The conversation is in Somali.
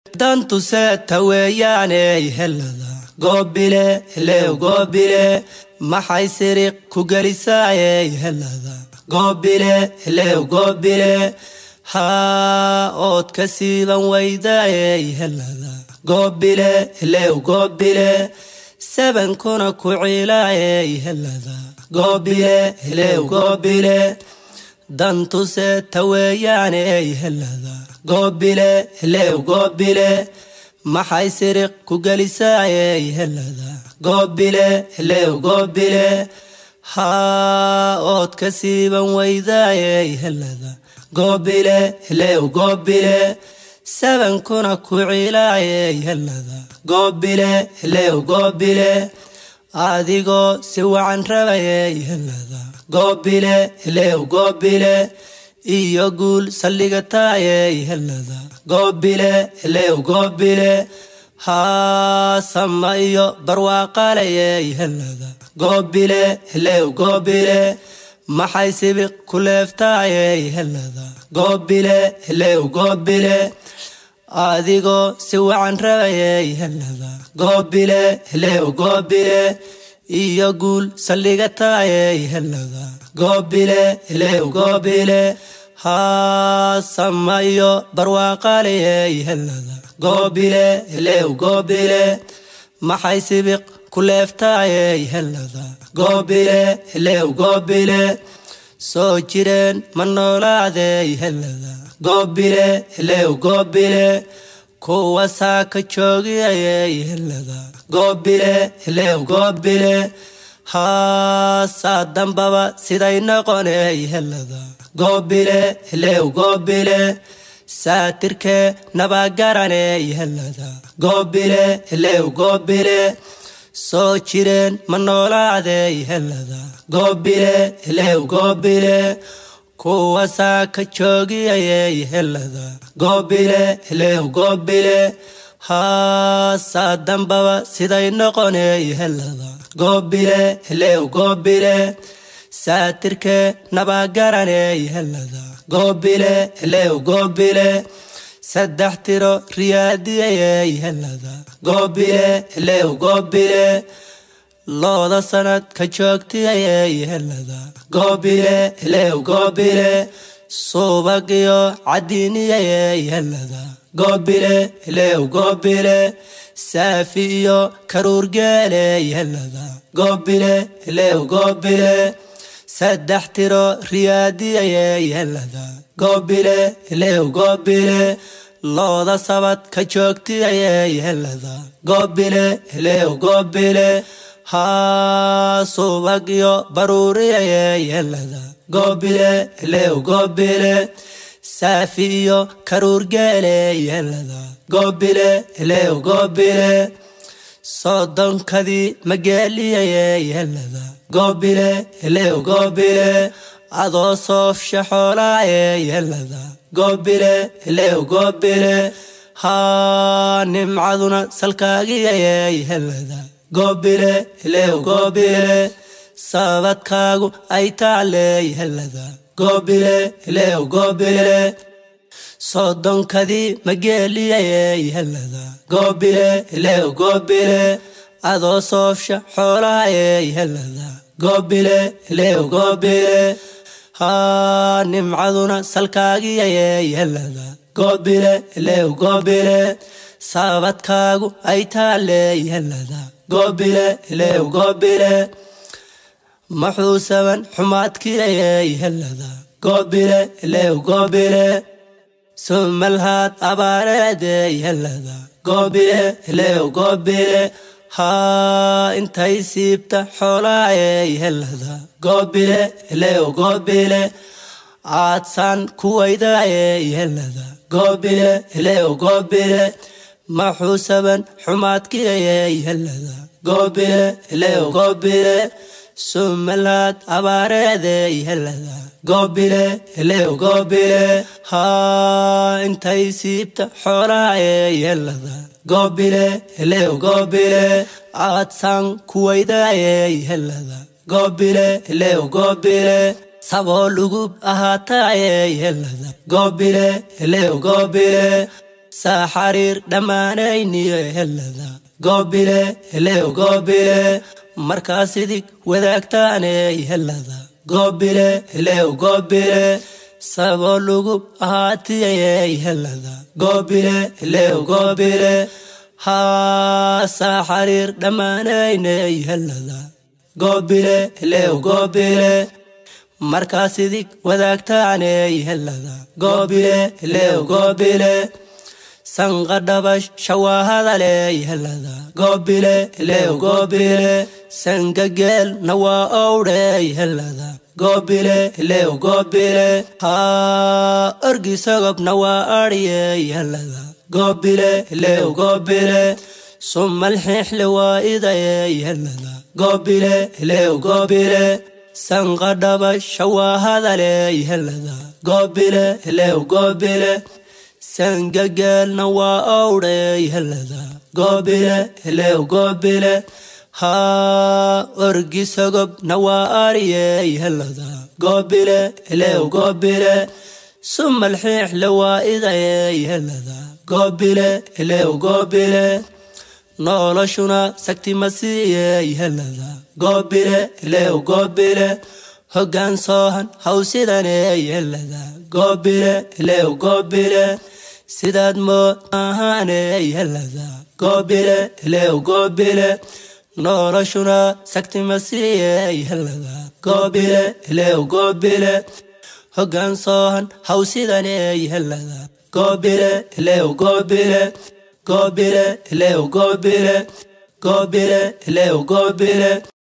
dantuseeta weeyaaney helada goobile lew goobile maxay siriq ku gelisaayey helada goobile lew goobile haa ood ka siiban weydaayey helada goobile lew goobile sabankuna ku ciilaayey helada goobile lew goobile dantuseeta weeyaaney helada goobile lew goobile maxay siriq ku gelisaayey helada goobile lew goobile haa ood ka siiban weydaayey helada goobile lew goobile sabankuna ku ciilaayey helada goobile lew goobile adigoo si wacan rabayey helada goobile lew goobile iyo guul saldhigataayey helada goobile lew goobile haa sama iyo barwaaqalayey helada goobile lew goobile maxay sibiq ku leeftaayey helada goobile lew goobile adigoo si wacan rabayey helada goobile lew goobile iyo guul saldhigataayey helada goobile lew goobile haa sama iyo barwaaqalayey helada goobile lew goobile maxay sibiq ku leeftaayey helada goobile lew goobile soo jireen ma noolaadey helada goobile lew goobile kuwa saaka joogiyayey helada goobile lew goobile haasaa dambaba siday noqoney helada goobile lew goobile saatirkee nabagaraney helada goobile lew goobile soo jireen ma noolaadey helada goobile lew goobile kuwa saaka joogiyayey helada goobile lew goobile haasaa dambaba siday noqoney helada goobile lew goobile saatirkee nabagaraney helada goobile lew goobile saddex tiro riyaadiyayey helada goobile lew goobile looda sanad ka joogtiyayey helada goobile lew goobile suubagiyo cadiiniyayey helada goobile lew goobile saafi iyo karuurgeeley helada goobile lew goobile saddex tiro riyaadiyayey helada goobile lew goobile looda sabad ka joogtiyayey helada goobile lew goobile haa subag iyo baruuriyayey helada goobile lew goobile saafi iyo karuurgeeley helada goobile lew goobile soodonkadii mageeliyayey helada goobile lew goobile adoo soofsha xoolaayey helada goobile lew goobile haa nimcaduna salkaagiyayey helada goobile lew goobile sabadkaagu ay taaley helada goobile lew goobile soodonkadii mageeliyayey helada goobile lew goobile adoo soofsha xoolaayey helada goobile lew goobile haa nimcaduna salkaagiyayey helada goobile lew goobile sabadkaagu ay taaley helada goobile lew goobile maxuu saban xumaadkiyayey helada goobile lew goobile sumalhaad abaareedey helada goobile lew goobile haa intay siibta xoolaayey helada goobile lew goobile aadsaan kuwaydaayey helada goobile lew goobile maxuu saban xumaadkiyayey helada goobile lew goobile sumalaad abaareedey helada goobile lew goobile haa intay siibta xoolaayey helada goobile lew goobile aadsaan kuwaydaayey helada goobile lew goobile saboo lugub ahaataayey helada goobile lew goobile saa xariir dhammaanayniyo helada goobile elew goobile markaas idig wadaagtaaney helada goobile elew goobile saboo lugub ahaatiyayey helada goobile elew goobile haa saa xariir dhammaanayney helada goobile elew goobile markaas idig wadaagtaaney helada goobile elew goobile sanqadhabash shawaahadaley helada goobile elew goobile sangageel nawaa owdhey helada goobile elew goobile haa orgisogob nawaa adhiyey helada goobile elew goobile sumalxiixle waa idayey helada goobile elew goobile sanqadhaba shawaahadaley helada goobile elew goobile sangageelna waa owdhey helada goobile elew goobile haa orgisogob waa ariyey helada goobile elew goobile sumalxiixle waa idayey helada goobile elew goobile noloshuna sagti ma siiyey helada goobile elew goobile hoggaan soohan hawsidaney helada goobile elew goobile sidaad mood ahaaney helada goobile elew goobile noloshuna sagti ma siiyey helada goobile elew goobile hoggaan soohan hawsidaney helada goobile elew goobile goobile elew goobile goobile elew goobile